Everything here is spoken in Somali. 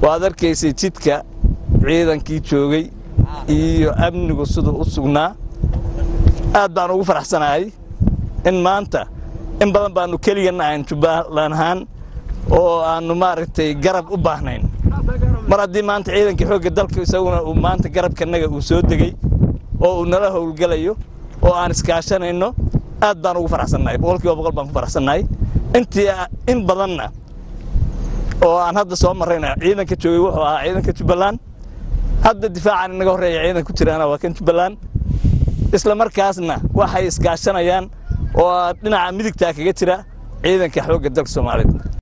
waad arkaysay jidka ciidankii joogay iyo amnigu siduu u sugnaa aad baan ugu faraxsanahay in maanta in badan baannu keliganna ahayn jubbaland ahaan oo aannu maaragtay garab u baahnayn mar haddii maanta ciidankii xoogga dalka isaguna uu maanta garabkanaga uu soo degey oo uu nala howlgelayo oo aan iskaashanayno aad baan ugu faraxsannahay boqol kiiba boqol baan ku faraxsannahay intii in badanna oo aan hadda soo marrayna ciidanka joogay wuxuu ahaa ciidanka jubbaland hadda difaacan inaga horreeya ciidan ku jiraana waa kan jubbaland isla markaasna waxay iskaashanayaan oo dhinaca midigtaa kaga jira ciidanka xoogga dalka soomaaliyeed